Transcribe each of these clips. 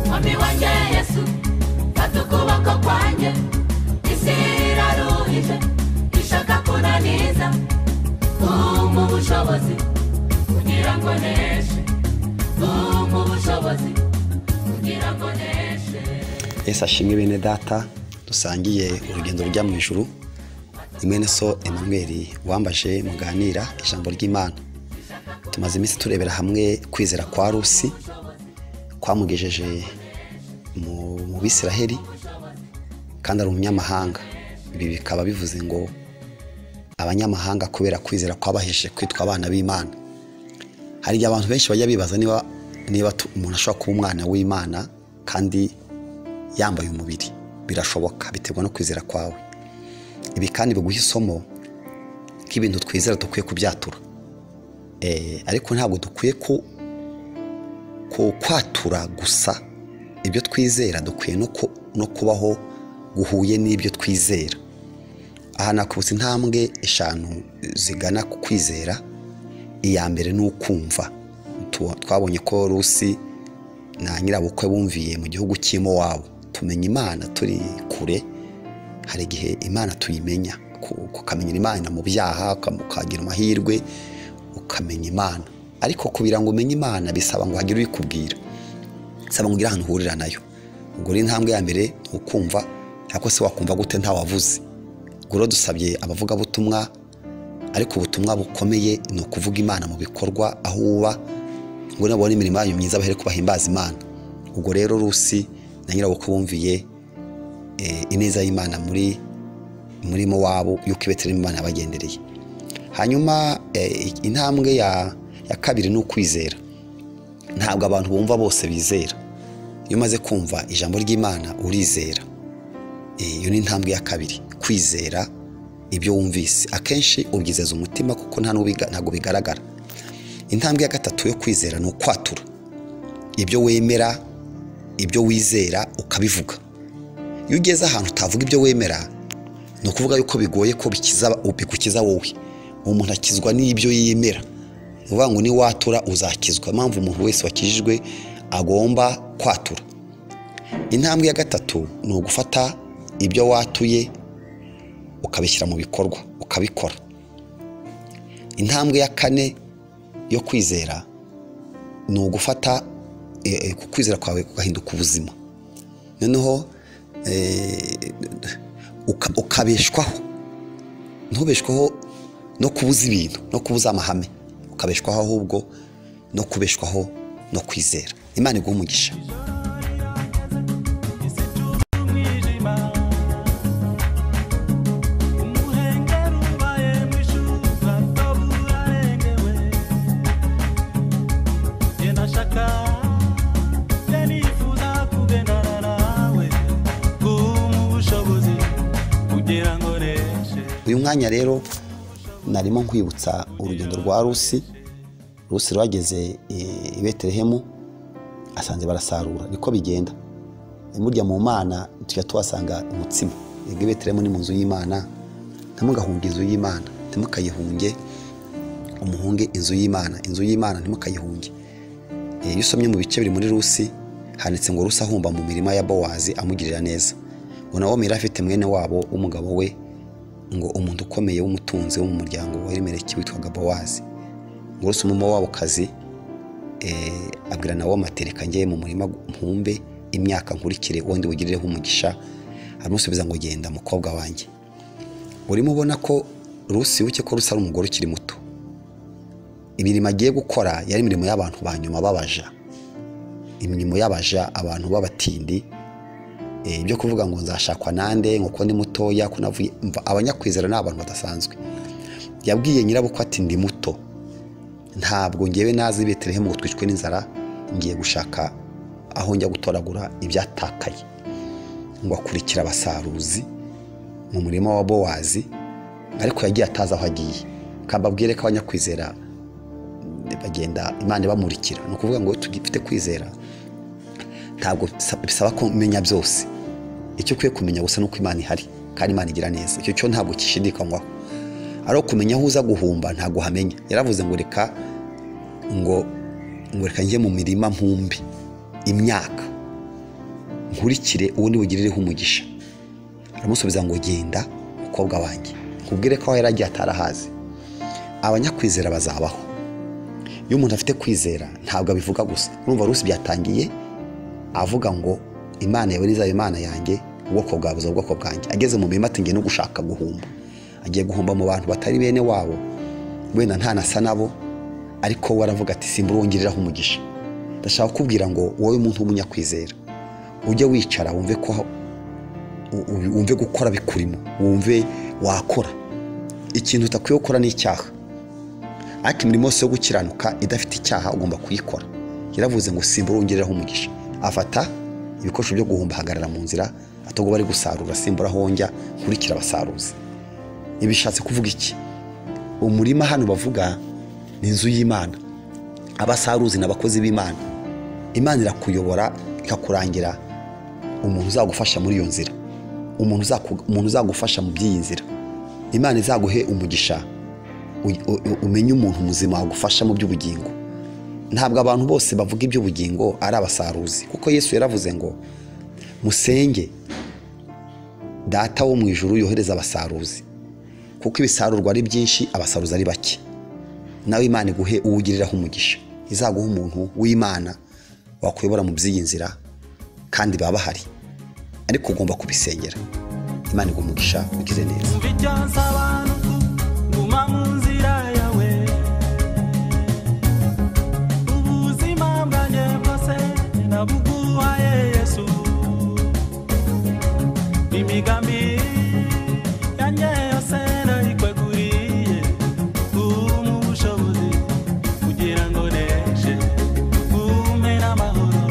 mwami wanjye yesu fata ukuboko kwanjye isi iraruhije ishaka kunaniza umpa ubushobozi kugira ngo neshe umpa ubushobozi kugira ngo neshe ese ashimwe bene data dusangiye urugendo rujya mu ijuru ni mwene so Emmanuel wambaje muganira ijambo ry'imana tumaze iminsi turebera hamwe kwizera kwa rusi kwamugejeje mu mu bisiraheri kandi ari umunyamahanga ibi bikaba bivuze ngo abanyamahanga kubera kwizera kwabahesheje kwitwa abana b'imana hari igihe abantu benshi bajya bibaza niba niba tu- umuntu ashobora kuba umwana w'imana kandi yambaye umubiri birashoboka biterwa no kwizera kwawe ibi kandi biguha isomo nk'ibintu twizera dukwiye kubyatura Eh, ariko ntabwo dukwiye ku ku- kwatura gusa ibyo twizera dukwiye no ku- no kubaho guhuye n'ibyo twizera aha nakubutse intambwe eshanu zigana ku kwizera iya mbere ni ukumva Tu- twabonye ko rusi na nyirabukwe bumviye mu gihugu cy'imo wabo tumenya imana turi kure hari igihe imana tuyimenya ku- ukamenyera imana mu byaha ukam- ukagira amahirwe ukamenya imana ariko kugira ngo umenye imana bisaba ngo hagire ubikubwira bisaba ngo ugire ahantu uhurira nayo ubwo rero intambwe ya mbere ni ukumva ariko se wakumva gute ntawavuze ubwo rero dusabye abavugabutumwa ariko ubutumwa bukomeye ni ukuvuga imana mu bikorwa aho uba ngo nabone imirimo yanyu myiza bahere kubahimbaza imana ubwo rero rusi na nyirabukwe bumviye eh, ineza y'imana muri muri wabo yuko ibetelehemu imana yabagendereye hanyuma eh, intambwe ya ya kabiri ni ukwizera ntabwo abantu bumva bose bizera iyo umaze kumva ijambo ry'imana urizera Eh, iyo ni intambwe ya kabiri kwizera ibyo wumvise akenshi ubyizeza umutima kuko nta n'ubiga- ntabwo bigaragara intambwe ya gatatu yo kwizera ni ukwatura ibyo wemera ibyo wizera ukabivuga iyo ugeze ahantu utavuga ibyo wemera ni ukuvuga yuko bigoye ko bikiza bigukiza wowe umuntu akizwa n'ibyo yemera ni ukuvuga ngo niwatura uzakizwa impamvu umuntu wese wakijijwe agomba kwatura intambwe ya gatatu ni ugufata ibyo watuye ukabishyira mu bikorwa ukabikora intambwe ya kane yo kwizera ni ugufata eh, eh, ku kwizera kwawe kugahinduka ubuzima noneho eh, uka- ukabeshwaho ntubeshwaho no kubuza ibintu no kubuza amahame ukabeshwaho ahubwo no kubeshwaho no kwizera imana iguha umugisha umuhengeri ubaye mwishyura utabu urarengewe njye nashaka njye nifuza kugendana nawe guhuma ubushobozi kugira ngo reshe uyu mwanya rero narimo nkwibutsa urugendo rwa rusi rusi rwageze i- i betelehemu asanze barasarura niko bigenda burya mu mana tujya tuhasanga umutsima yego i betelehemu ni mu nzu y'imana ntimugahunge inzu y'imana ntimukayihunge umuhunge inzu y'imana inzu y'imana ntimukayihunge Eh, iyo usomye mu bice biri muri rusi handitse ngo rusi ahumba mu mirima ya bowazi amugirira neza ngo nawo yari afite mwene wabo w'umugabo we ngo umuntu ukomeye w'umutunzi wo mu muryango wa elimeleki witwaga bowazi ngo rusi umumo wabo kazi abwira nawo amatereka njye mu murima mpumbe imyaka nkurikire wondi wigirireho umugisha aramusubiza ngo genda mukobwa wanjye urimo ubona ko rusi wibuke ko rusi ari umugore ukiri muto imirimo agiye gukora yari imirimo y'abantu ba nyuma babaja imirimo y'abaja abantu b'abatindi Eh, ibyo kuvuga ngo nzashakwa nande ngo ko ndi mutoya ko navuye mva abanyakwizera ni abantu badasanzwe yabwiye nyirabukwe ati ndi muto ntabwo ngewe nazi betelehemu ngo twicwe n'inzara ngiye gushaka aho njya gutoragura ibyatakaye ngo akurikira abasaruzi mu murima wa bowazi ariko yagiye atazi aho agiye kambabwire ko abanyakwizera bagenda imana ibamurikira ni ukuvuga ngo tugifite kwizera ntabwo bisa- bisaba ko umenya byose icyo ukwiye kumenya gusa ni uko imana ihari kandi imana igira neza icyo cyo ntabwo kishidikanywaho ari ukumenya aho uza guhumba ntabwo uhamenya yaravuze ngo reka ngo ngo reka njye mu mirima mpumbe imyaka nkurikire uwo niwe ugirireho umugisha aramusubiza ngo genda mukobwa wanjye nkubwire ko aho yari agiye atarahazi abanyakwizera bazabaho iyo umuntu afite kwizera ntabwo abivuga gusa urumva rusi byatangiye avuga ngo imana yawe nizaba imana yanjye ubwoko bwawe buzaba ubwoko bwanjye ageze mu mirima ati ngiye no gushaka guhumba agiye guhumba mu bantu batari bene wabo wenda ntanasa nabo ariko we aravuga ati simbura wongereraho umugisha ndashaka kukubwira ngo wowe muntu w'umunyakwizera ujye wicara wumve ko u- u- wumve gukora bikurimo wumve wakora ikintu utakwiye gukora ni icyaha ariko imirimo yose yo gukiranuka idafite icyaha ugomba kuyikora yaravuze ngo simbura wongereraho umugisha afata ibikoresho byo guhumba ahagarara mu nzira atagomba ari gusarura simbura aho wonjya nkurikira abasaruzi ibi bishatse kuvuga iki umurima hano bavuga ni inzu y'imana abasaruzi ni abakozi b'imana imana irakuyobora ikakurangira umuntu uzagufasha muri iyo nzira umuntu uzaku- umuntu uzagufasha mu by'iyi nzira imana izaguhe umugisha u- u- u- umenye umuntu muzima wagufasha mu by'ubugingo ntabwo abantu bose bavuga iby'ubugingo ari abasaruzi kuko yesu yaravuze ngo musenge data wo mu ijuru yohereza abasaruzi kuko ibisarurwa ari byinshi abasaruzi ari bake nawe imana iguhe uwo ugiriraho umugisha izaguha umuntu w'imana wakuyobora mu by'iyi nzira kandi baba bahari ariko ugomba kubisengera imana iguha umugisha ugize neza Umva icyo nsaba ni uku, guma mu nzira yawe. Ubuzima bwanjye bwose nabuguhaye Yesu. Imigambi yanjye yose nayikweguriye. Guma ubushobozi kugira ngo neshe. Gume n'amahoro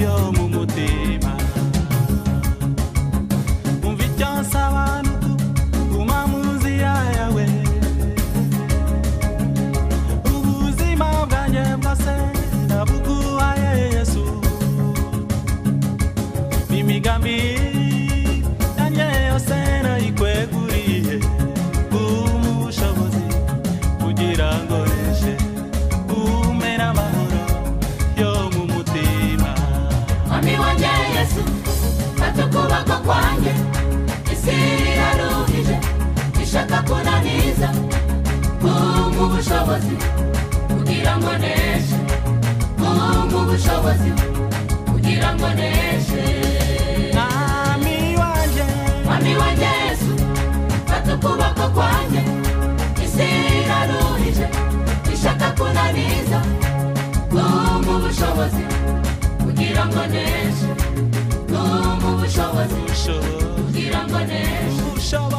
yo mu mutima. umva icyo nsaba ni uku, guma mu nzira yawe ubuzima bwanjye bwose nabuguhaye yesu imigambi yanjye yose nayikweguriye guma ubushobozi kugira ngo reshe gume n'amahoro yo mu mutima Mwami wanjye Yesu fata ukuboko kwanjye isi iraruhije ishaka kunaniza kumpa ubushobozi kugira ngo neshe kumpa ubushobozi kugira ngo neshe Mwami wanjye Mwami wanjye Yesu fata ukuboko kwanjye isi iraruhije ishaka kunaniza kumpa ubushobozi kugira ngo neshe kumpa ubushobozi ushoboye kugira ngo neshe ushoboye